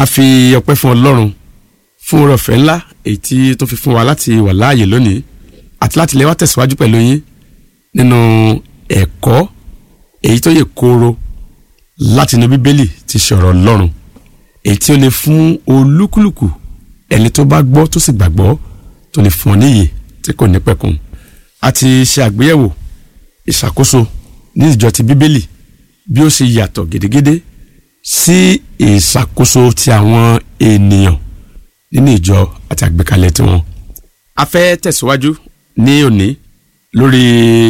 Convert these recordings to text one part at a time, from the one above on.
a fi ọpẹ́ fún ọlọ́run fún oore ọ̀fẹ́ ńlá èyí tí tó fi fún wa láti wà láàyè lónìí àti láti lè wá tẹ̀síwájú pẹ̀lú yín nínú ẹ̀kọ́ èyí tó yẹ kóró láti inú bíbélì ti ṣọ̀rọ̀ ọlọ́run èyí tí ó lè fún olúkúlùkù ẹni tó bá gbọ́ tó sì gbàgbọ́ tó lè fún ọ níyè tí kò ní pẹ̀kun a ti ṣe àgbéyẹ̀wò ìṣàkóso ní ìjọ ti bíbélì bí ó ṣe yàtọ̀ gédégédé sí ìṣàkóso ti àwọn ènìyàn nínú ìjọ àti àgbékalẹ̀ tiwọn. a fẹ́ tẹ̀síwájú ní òní lórí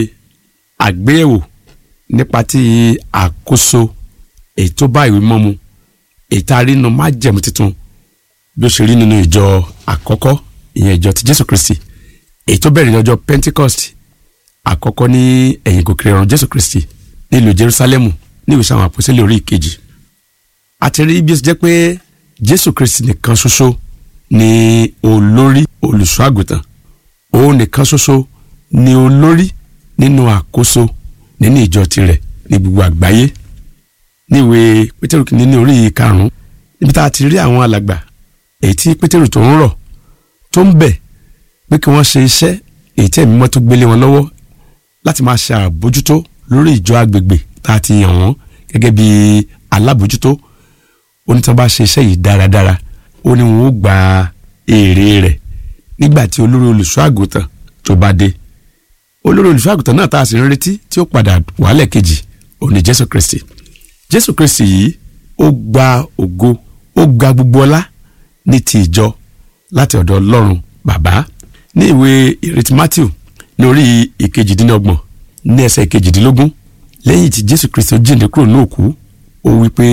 àgbéyẹ̀wò nípa ti àkóso èyí tó bá ìwé mọ́ mu èyí tá a rí nínú májẹ̀mú tuntun bí ó ṣe rí nínú ìjọ àkọ́kọ́ ìyẹn ìjọ ti Jésù Kristi èyí tó bẹ̀rẹ̀ ní ọjọ́ Pentecost àkọ́kọ́ ní ẹ̀yìn gòkè ọ̀run Jésù Kristi nílùú Jerusalem ní ìwé sáwọn àpòsílẹ̀ orí ìkejì àti rí bí ó ṣe jẹ́ pé Jésù Kristi nìkan ṣoṣo ni olórí olùṣọ́ àgùntàn òun nìkan ṣoṣo ni olórí nínú àkóso nínú ìjọ tirẹ̀ ní gbogbo àgbáyé níwèé Pétérù kìíní ní orí karùn-ún níbi tá a ti rí àwọn alàgbà èyí tí Pétérù tó ń rọ̀ tó ń bẹ̀ pé kí wọ́n ṣe iṣẹ́ èyí tí ẹ̀mí mọ́ tó gbélé wọn lọ́wọ́ láti máa ṣe àbójútó lórí ìjọ agbègbè tá a ti yàn wọ́n gẹ́gẹ́ bí alábòjútó ó ní tí wọ́n bá ṣe iṣẹ́ yìí dáradára ó ní wọn ó gba èrè rẹ̀ nígbà tí olórí olùṣọ́ àgùntàn tó bá dé olórí olùṣọ́ àgùntàn náà tá a sì ń retí tí ó padà wàhálẹ̀ kejì òní Jésù Kristi Jésù Kristi yìí ó gba ògo ó gba gbogbo ọlá ní ti ìjọ láti ọ̀dọ̀ Ọlọ́run bàbá ní ìwé ìrètí Matthew ní orí ìkejìdínlọ́gbọ̀n ní ẹsẹ̀ ìkejìdínlógún lẹ́yìn tí Jésù Kristi jíǹde kúrò ní òkú ó wí pé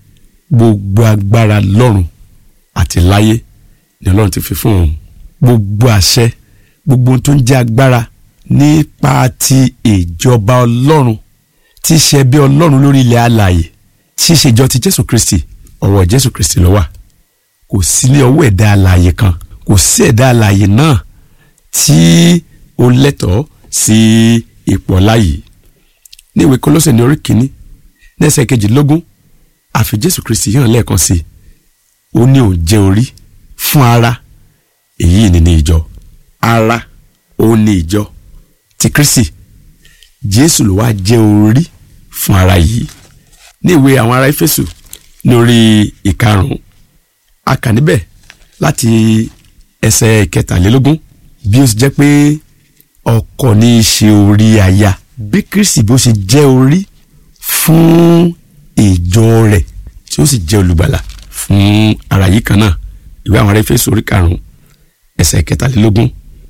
gbogbo agbára lọ́run àti láyé ni Ọlọ́run ti fi fún òun gbogbo àṣẹ gbogbo ohun tó ń jẹ́ agbára nípa ti ìjọba Ọlọ́run tí í ṣe ẹbí Ọlọ́run lórí ilẹ̀ alààyè tí í ṣe ìjọ ti Jésù Kristi ọwọ́ Jésù Kristi ló wà kò sí ní ọwọ́ ẹ̀dá alààyè kan kò sí ẹ̀dá alààyè náà tí ó lẹ́tọ̀ọ́ sí ipò ọlá yìí ní ìwé Kólósè ní orí kìíní ní ẹsẹ̀ kejìlélógún àfi Jésù Kristi hàn lẹ́ẹ̀kan sí i ó ní òun jẹ́ orí fún ara èyí ni ní ìjọ ara ó ní ìjọ ti Kristi Jésù ló wá jẹ́ orí fún ara yìí ní ìwé àwọn ará Éfésù ní orí ìkarùn-ún a kà níbẹ̀ láti ẹsẹ̀ ìkẹtàlélógún bí ó sì jẹ́ pé ọkọ ní í ṣe orí aya bí Kristi bó ṣe jẹ́ orí fún ìjọ rẹ̀ tí ó sì jẹ́ olùgbàlà fún ara yìí kan náà ìwé àwọn ará Éfésù orí karùn-ún ẹsẹ̀ ìkẹtàlélógún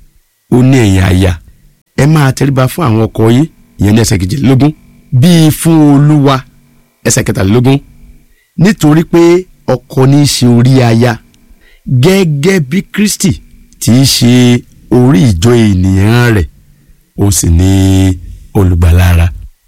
ó ní ẹ̀yin aya ẹ máa tẹríba fún àwọn ọkọ yín ìyẹn ní ẹsẹ̀ kejìlélógún bíi fún Olúwa ẹsẹ̀ kẹtàlélógún nítorí pé ọkọ ní í ṣe orí aya gẹ́gẹ́ bí Kristi tí í ṣe orí ìjọ ènìyàn rẹ̀ ó sì ní olùgbàlà ara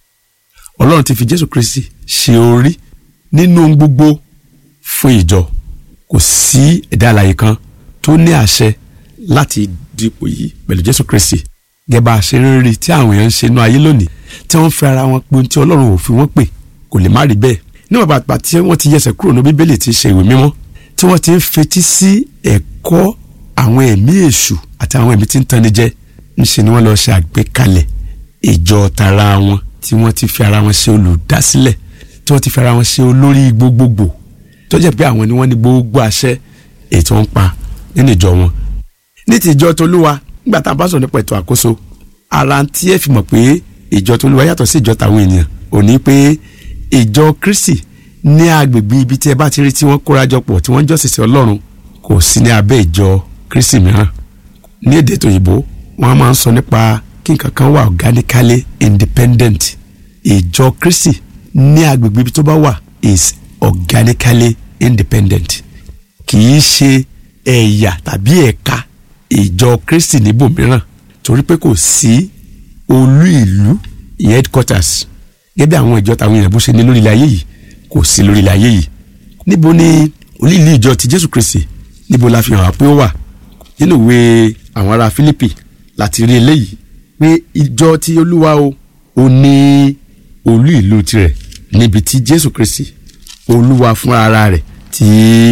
Ọlọ́run ti fi Jésù Kristi ṣe orí nínú ohun gbogbo fún ìjọ kò sí ẹ̀dá alààyè kan tó ní àṣẹ láti dípò yìí pẹ̀lú Jésù Kristi gẹ́gẹ́ bá a ṣe ń rí tí àwọn èèyàn ń ṣe inú ayé lónìí tí wọ́n fi ara wọn pé ohun tí Ọlọ́run ò fi wọ́n pè kò lè má rí bẹ́ẹ̀ níwọ̀n bàtà tí wọ́n ti yẹsẹ̀ kúrò ní Bíbélì tí í ṣe ìwé mímọ́ tí wọ́n ti ń fetí sí ẹ̀kọ́ àwọn ẹ̀mí èṣù àti àwọn ẹ̀mí tí ń tanni jẹ ńṣe ni wọ́n lọ ṣe àgbékalẹ̀ ìjọ tara wọn tí wọ́n ti fi ara wọn ṣe olùdásílẹ̀ tí wọ́n ti fi ara wọn ṣe olórí gbogbogbò tó jẹ́ pé àwọn ni wọ́n ní gbogbo àṣẹ èyí tí wọ́n ń pa nínú ìjọ wọn. ní ti ìjọ tolúwa nígbà tá a bá sọ̀rọ̀ nípa ètò àkóso ara tí ẹ fi mọ̀ pé ìjọ tolúwa yàtọ̀ sí ìjọ tàwọn ènìyàn ò ní pé ìjọ Kristi ní agbègbè ibi tí ẹ bá ti rí tí wọ́n kórajọ pọ̀ tí wọ́n jọ́sìn sí Ọlọ́run kò sí ní abẹ́ ìjọ Kristi mìíràn ní èdè tòyìnbó wọ́n máa ń sọ nípa kí nǹkan kan wà organically independent ìjọ Kristi ní agbègbè ibi tó bá wà is organically independent kì í ṣe ẹ̀yà tàbí ẹ̀ka ìjọ Kristi níbòmíràn torí pé kò sí olú ìlú headquarters gẹ́gẹ́ bí àwọn ìjọ tàwọn èèyàn bó ṣe ní lórí ilẹ̀ ayé yìí kò sí lórí ilẹ̀ ayé yìí níbo ni olú ìlú ìjọ ti Jésù Kristi níbo la fi hàn wá pé ó wà nínú ìwé àwọn ará Fílípì láti rí eléyìí pé ìjọ ti Olúwa o ò ní olú ìlú tirẹ̀ níbi tí Jésù Kristi Olúwa fúnra ara rẹ̀ tí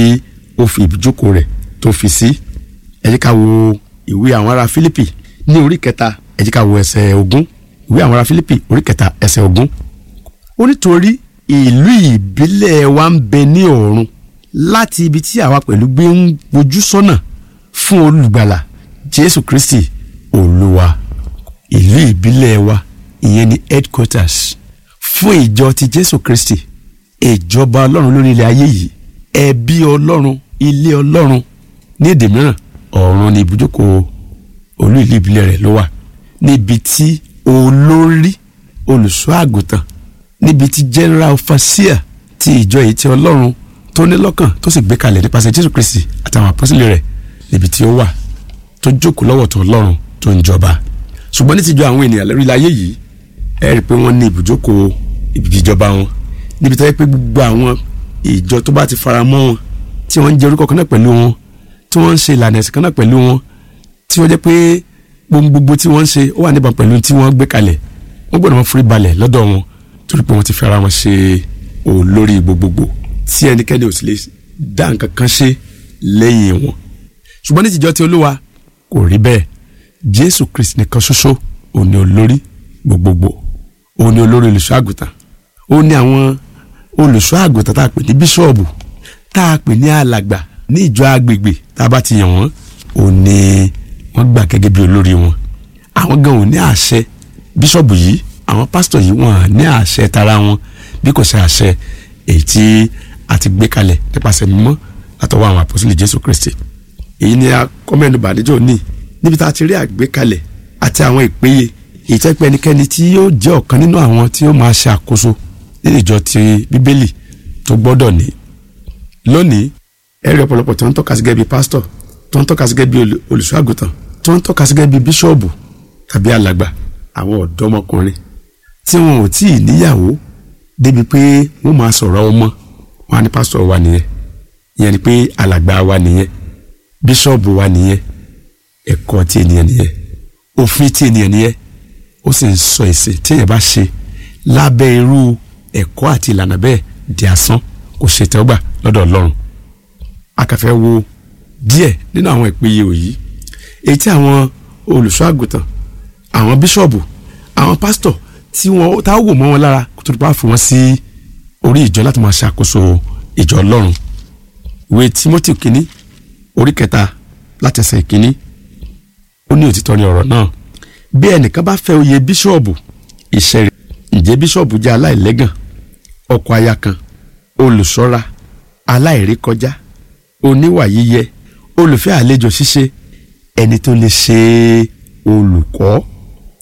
ó fi ìjókòó rẹ̀ tó fi sí ẹ jẹ́ ká wo ìwé àwọn ará Fílípì ní orí kẹta ẹ jẹ́ ká wo ẹsẹ̀ ogún ìwé àwọn ará Fílípì orí kẹta ẹsẹ̀ ogún ó nítorí ìlú ìbílẹ̀ wa ń bẹ ní ọ̀run láti ibi tí àwa pẹ̀lú gbé ń wojú sọ́nà fún olùgbàlà Jésù Kristi Olúwa ìlú ìbílẹ̀ wa ìyẹn ni headquarters fún ìjọ ti Jésù Kristi ìjọba Ọlọ́run lórí ilẹ̀ ayé yìí ẹbí Ọlọ́run ilé Ọlọ́run ní èdè mìíràn ọ̀run ni ibùjókòó olú ìlú ìbílẹ̀ rẹ̀ ló wà níbi tí olórí olùṣọ́ àgùntàn níbi tí general overseer ti ìjọ èyí tí Ọlọ́run tó ní lọ́kàn tó sì gbé kalẹ̀ nípasẹ̀ Jésù Kristi àtàwọn àpọ́sílẹ̀ rẹ̀ níbi tí ó wà tó jókòó lọ́wọ́ tó Ọlọ́run tó ń jọba ṣùgbọ́n ní tìjọ àwọn ènìyàn lórí ayé yìí ẹ rí i pé wọ́n ní ibùjókòó ìjọba wọn níbi tó yẹ pé gbogbo àwọn ìjọ tó bá ti fara mọ́ wọn tí wọ́n ń jẹ orúkọ kan náà pẹ̀lú wọn tí wọ́n ń ṣe ìlànà ẹ̀sìn kan náà pẹ̀lú wọn tí wọ́n jẹ́ pé gbogbo tí wọ́n ń ṣe ó wà níbọn pẹ̀lú tí wọ́n gbé kalẹ̀ wọ́n gbọ́dọ̀ wọn forí balẹ̀ lọ́dọ̀ wọn torí pé wọ́n ti fi ara wọn ṣe olórí gbogbogbò tí ẹnikẹ́ni ò sì lè dá nǹkan kan ṣe lẹ́yìn wọn ṣùgbọ́n ní tìjọ ti olúwa kò rí bẹ́ẹ̀ jésù kristi nìkan ṣoṣo òun ni olórí gbogbogbò òun ni olórí olùṣọ́ àgùntàn òun ni àwọn olùṣọ́ àgùntàn tá a pè ní bíṣọ̀bù tá a pè ní alàgbà ní ìjọ agbègbè tá a bá ti yàn wọ́n òun ni wọ́n gbà gẹ́gẹ́ bí olórí wọn àwọn gan ò ní àṣẹ bíṣọ̀bù yìí àwọn pásítọ̀ yìí wọ́n ní àṣẹ tara wọn bí kò ṣe àṣẹ èyí tí a ti gbé kalẹ̀ nípasẹ̀ mímọ́ látọwọ́ àwọn àpọ́sítélì jésù kristi èyí ni a kọ́mẹ́nu bàdíjọ́ ní níbi tá a ti rí àgbékalẹ̀ àti àwọn ìpéye ìtẹ́pẹ́ ẹnikẹ́ni tí yóò jẹ́ ọ̀kan nínú àwọn tí yóò máa ṣe àkóso nínú ìjọ ti bíbélì tó gbọ́dọ̀ ní. lónìí ẹ rí ọ̀pọ̀lọpọ̀ tó ń tọ́ka sí gẹ́gẹ́ bí pásítọ̀ tó ń tọ́ka sí gẹ́gẹ́ bí olùṣọ́ àgùntàn tó ń tọ́ka sí gẹ́gẹ́ bí bíṣọ́ọ̀bù tàbí alàgbà àwọn ọ̀dọ́mọkùnrin tí wọn ò tí ì níyàwó débi pé wọ́n máa sọ̀rọ̀ ọmọ wọn á ní pásítọ̀ wa nìyẹn ìyẹn ni pé alàgbà wa nìyẹn bíṣọ́ọ̀bù wa nìyẹn ẹ̀kọ́ tí ènìyàn nìyẹn òfin tí ènìyàn nìyẹn ó sì ń sọ èsì tí èèyàn bá ṣe lábẹ́ irú ẹ̀kọ́ àti ìlànà bẹ́ẹ̀ di asán kò ṣe tẹ́wọ́gbà lọ́dọ̀ ọlọ́run akàfẹ́ wo díẹ̀ nínú àwọn ìpéye òyì èyí tí àwọn olùṣọ́ àgùntàn àwọn bíṣọ̀bù àwọn pásítọ̀ tí wọ́n tá wò mọ́ wọn lára kó tó bá fi wọ́n sí orí ìjọ láti máa ṣàkóso ìjọ ọlọ́run ìwé Tímótì kínní orí kẹta láti ẹsẹ̀ ìkínní ó ní òtítọ́ ní ọ̀rọ̀ náà bí ẹnìkan bá fẹ́ oyè bíṣọ̀bù iṣẹ́ rẹ̀ ǹjẹ́ bíṣọ̀bù jẹ́ aláìlẹ́gàn ọkọ aya kan olùṣọ́ra aláìrékọjá oníwà yíyẹ olùfẹ́ àlejò ṣíṣe ẹni tó lè ṣe olùkọ́